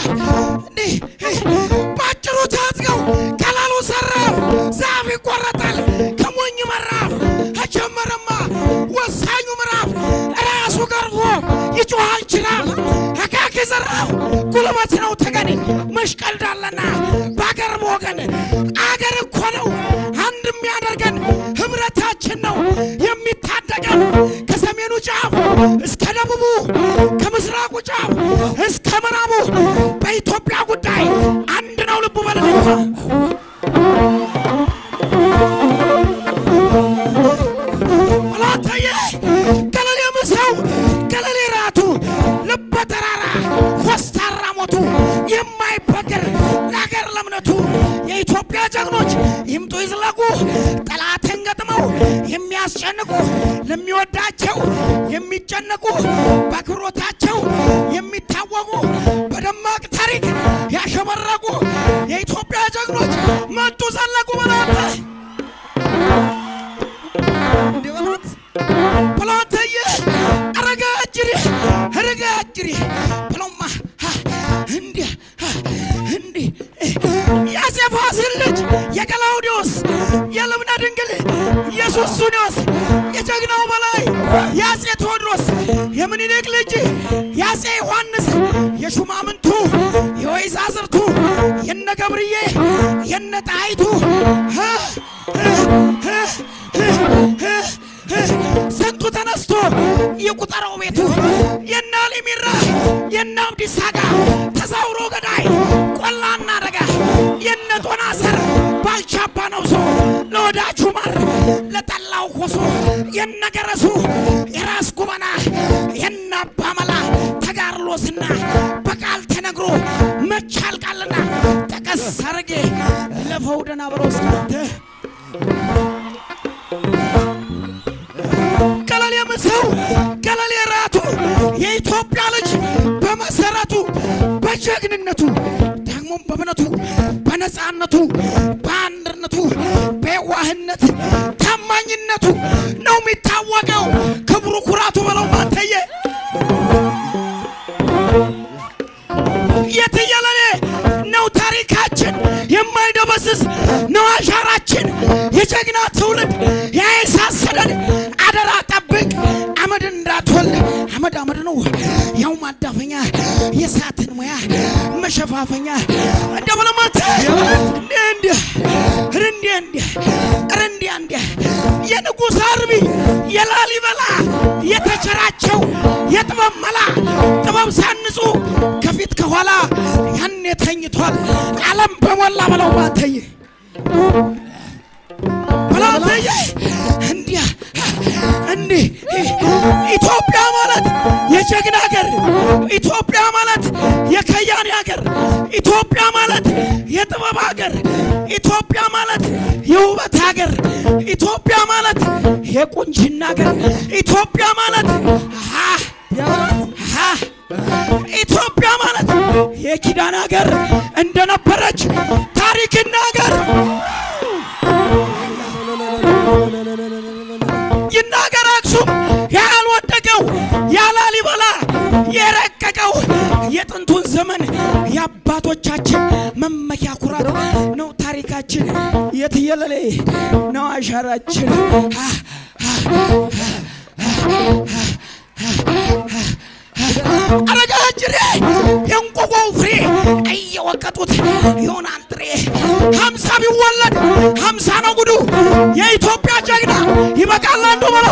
እንዲህ ባጭሩ ታጥቀው ቀላሉ ሰራፍ ዛፍ ይቆረጣል ከሞኝ መራፍ ከጀመረማ ወሳኙ ምዕራፍ ራሱ ገርፎ ይጮሃል ጅራፍ አካኪ ዘራፍ ጉልበት ነው ተገን መሽቀልዳለና በአገር በወገን አገር እኮ ነው አንድ የሚያደርገን ህብረታችን ነው የሚታደገን ከሰሜኑ ጫፍ እስከ ደቡቡ ከምስራቁ ጫፍ እስከ ምዕራቡ በኢትዮጵያ ጉዳይ አንድ ነው ልቡ በልልኝ አላተየ ገለሌ ምሰው ገለሌ ራቱ ልበ ተራራ ኮስታራ ሞቱ የማይበገር ለአገር ለእምነቱ የኢትዮጵያ ጀግኖች ይምጡ ይዝለቁ ጠላትን ገጥመው የሚያስጨንቁ ለሚወዳቸው የሚጨነቁ በአክብሮታቸው የሚታወቁ በደማቅ ታሪክ ያሸበረቁ የኢትዮጵያ ጀግኖች መጡ ዘለቁ በላተ እንዲበላት ብሎትየ አረጋ እጅሪ አረጋ እጅሪ ብሎማ እንዲህ እንዲህ የአፄ ፋሲል ልጅ የቀላውዲዮስ የልብነ ድንግል የሱስንዮስ የጀግናው በላይ የአፄ ቴዎድሮስ የምኒልክ ልጅ የአፄ ዮሐንስ የሹማምንቱ የወይዛዝርቱ የነ ገብርዬ የነ ጣይቱ ስንቱ ተነስቶ የቁጠረው ቤቱ የነ አሊሚራ የነ አብዲሳ ጋ ተዛውሮ ገዳይ ቆላና ደጋ የነ ጦና ሰር ባልቻባ ነውሶ ለወዳጁ ማር ለጠላው ኮሶ የነ ገረሱ የራስ ጉበና የነ አባ መላ ተጋርሎስና በቃል ተነግሮ መቻል ቃልና ጠቀስ አርጌ ለፈው ደና ብሮስ ገለሌ ምሰው ገለሌ ራቱ የኢትዮጵያ ልጅ በመሰረቱ በጀግንነቱ ደግሞም በእምነቱ በነፃነቱ በአንድነቱ በየዋህነት ታማኝነቱ ነው የሚታወቀው ክብሩ ኩራቱ በለው ማተየ የትየለሌ ነው ታሪካችን የማይደበዝዝ ነው አሻራችን የጀግና ትውልድ ያየሳሰደን አደራ ጠብቅ አመድ እንዳትወልድ አመድ አመድ ነው ያው ማዳፈኛ የሳትን ሙያ መሸፋፈኛ እንደ በለማት እንዲህ እንዲህ እንዲህ እንዲህ እንዲህ እንዲህ የንጉሥ አርቢ የላሊበላ የተቸራቸው የጥበብ መላ ጥበብ ሳንጹ ከፊት ከኋላ ያኔ ተኝቷል ዓለም በሞላ በለው ባተየ በላተየ እንዲያ እንዲህ ኢትዮጵያ ማለት የጀግና ሀገር፣ ኢትዮጵያ ማለት የከያኔ ሀገር፣ ኢትዮጵያ ማለት የጥበብ ሀገር፣ ኢትዮጵያ ማለት የውበት ሀገር፣ ኢትዮጵያ ማለት የቁንጅና ሀገር፣ ኢትዮጵያ ማለት አሃ አሃ ኢትዮጵያ ማለት የኪዳን ሀገር እንደነበረች ታሪክና ሀገር ይናገር አክሱም ያልወደቀው ያላሊበላ የረቀቀው የጥንቱን ዘመን የአባቶቻችን መመኪያ ኩራት ነው ታሪካችን። የትየለሌ ነው አሻራችን። አረጋጅሬ የእንቆቆው ፍሬ እየወቀጡት ይሆናል ጥሬ ሀምሳ ቢወለድ ሀምሳ ነው ጉዱ የኢትዮጵያ ጀግና ይበቃል አንዱ በለው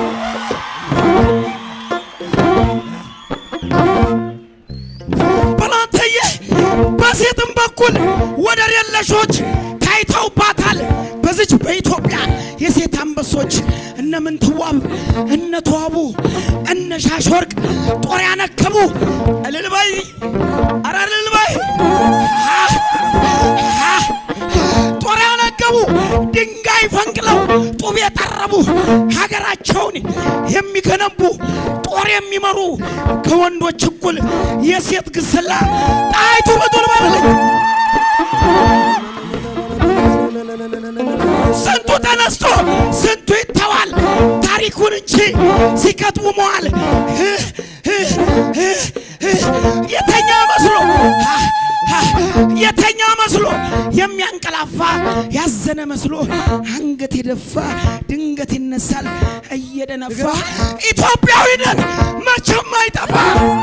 በላንተየ በሴትም በኩል ወደር የለሾች ታይተውባታል በዚች በኢትዮጵያ የሴት አንበሶች እነ ምንትዋብ እነ ተዋቡ እነ ሻሽወርቅ ጦር ያነከቡ እልል በይ ኧረ እልል በይ ጦር ያነገቡ ድንጋይ ፈንቅለው ጡብ የጠረቡ ሀገራቸውን የሚገነቡ ጦር የሚመሩ ከወንዶች እኩል የሴት ግስላ ጣይቱ በጦር ባለለች ስንቱ ተነስቶ ስንቱ ይተዋል ታሪኩን እንጂ ሲከትቡ መዋል የተኛ መስሎ የተኛ መስሎ የሚያንቀላፋ ያዘነ መስሎ አንገት የደፋ ድንገት ይነሳል እየደነፋ ኢትዮጵያዊ ነን መቼም አይጠፋ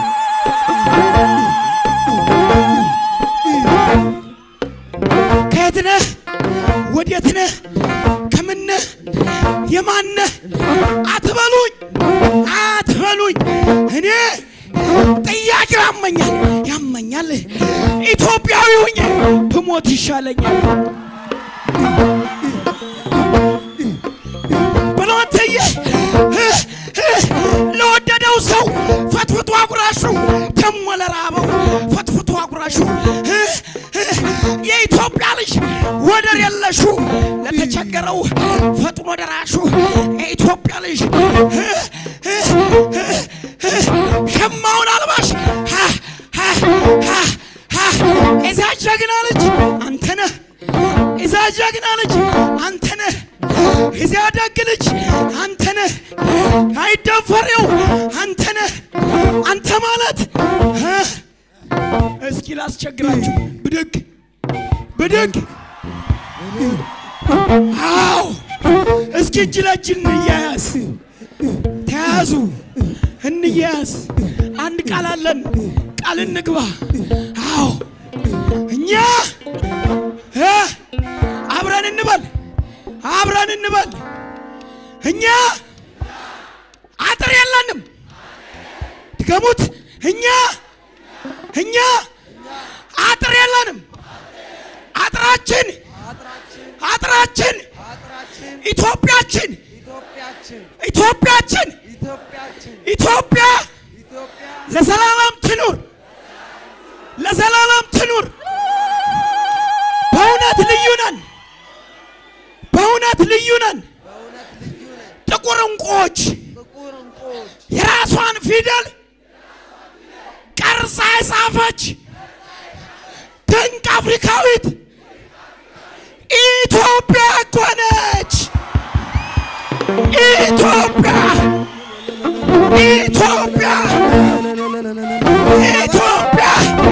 ከየት ነህ ወዴት ነህ ከምን ነህ የማን ነህ አትበሉኝ አትበሉኝ እኔ ጥያቄው ያመኛል ያመኛል ኢትዮጵያዊ ሁኜ ብሞት ይሻለኛል ብሎትዬ ለወደደው ሰው ፈትፍቶ አጉራሹ ደሞ ለራበው ፈትፍቶ አጉራሹ የኢትዮጵያ ልጅ ወደር የለሹ ለተቸገረው ፈጥኖ ደራሹ የኢትዮጵያ ልጅ ሸማውን አልባሽ እዛ ጀግና ልጅ አንተ ነህ። እዛ ጀግና ልጅ አንተ ነህ። እዚያ ደግ ልጅ አንተ ነህ። አይደፈሬው አንተ ነህ። አንተ ማለት እስኪ ላስቸግራችሁ ብድግ ብድግ አዎ እስኪ እጅ ለእጅ እንያያዝ ተያዙ እንያያዝ አንድ ቃል አለን ቃል እንግባ አዎ እኛ እ አብረን እንበል አብረን እንበል እኛ አጥር የለንም ድገሙት እኛ እኛ አጥር የለንም አጥራችን አጥራችን ኢትዮጵያችን ኢትዮጵያችን ኢትዮጵያ ለዘላለም ትኑር ለዘላለም ትኑር። በእውነት ልዩ ነን፣ በእውነት ልዩ ነን። ጥቁር እንቁዎች የራሷን ፊደል ቀርጻ የጻፈች ድንቅ አፍሪካዊት ኢትዮጵያ እኮ ነች። ኢትዮጵያ ኢትዮጵያ ኢትዮጵያ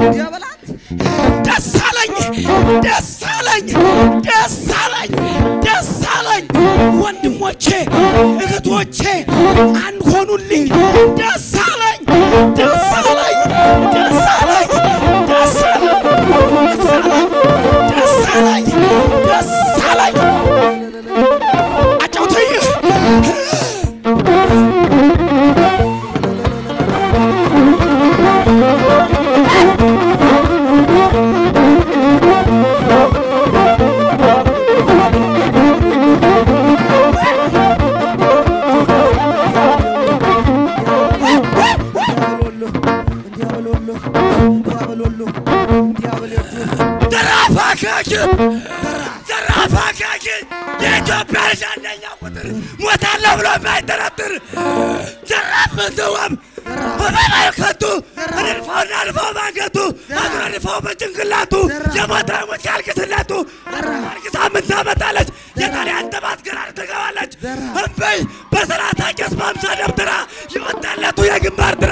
ደስ አለኝ ደስ አለኝ ደስ አለኝ ደስ አለኝ ወንድሞቼ እህቶቼ አንድ ሆኑልኝ ደስ አለኝ ደስ አለኝ ደስ አለኝ ደስ አለኝ ደስ አለኝ ደስ አለኝ ደስ አለኝ አጫውተኝ ዘራፋካኪ ዘራፋካኪ የኢትዮጵያ ልጅ አንደኛ ቁጥር ሞታለሁ ብሎ የማይጠረጥር ዘራፍ ምንትወም በመልከቱ ንድፈውና ንድፈው ባንገቱ አዙረ ንድፈው በጭንቅላቱ የሞተ ሞት ያልቅስለቱ አርግሳ ምን ታመጣለች? የጣሊያን ጥባት ገራር ትገባለች። እምበይ በስርዓተ ቄስ በአምሳ ደብትራ የወጣለቱ የግንባር ድራ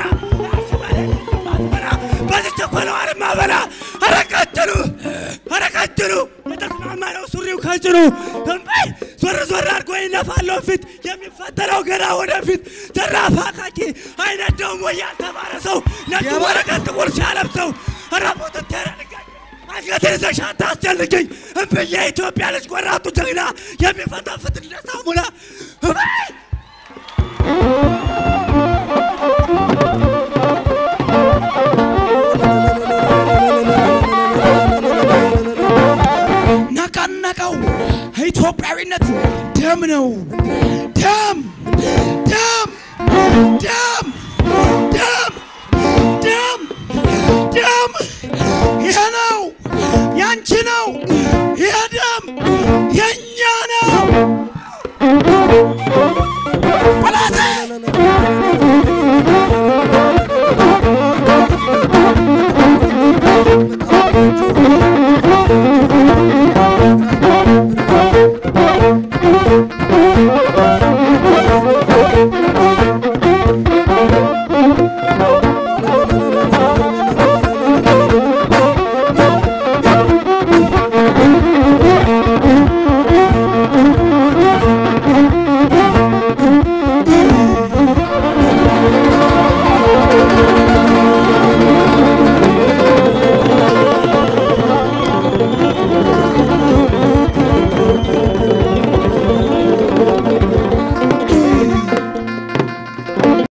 በዚች እኮ ነው አርማ በላ አረቀችሉ አረቀችሉ የተስማማ ነው ሱሪው ከጭኑ እምበይ ዞር ዞር አድርጎ ይነፋለው ፊት የሚፈተነው ገና ወደፊት ዘራፍ አካኪ አይነት ደግሞ ያልተማረ ሰው ነጭ ወረቀት ጥቁር ሲያለብሰው ረቦት ተረልጋኝ አንገቴን ይዘሽ አታስጨንቅኝ እምብዬ የኢትዮጵያ ልጅ ቆራጡ ጀግና የሚፈተፍት ለሳሙና እምበይ ነቀነቀው ኢትዮጵያዊነት ደም ነው ደም ደም ደም ደም ደም ደም ይሄ ነው ያንቺ ነው ይሄ ደም የእኛ ነው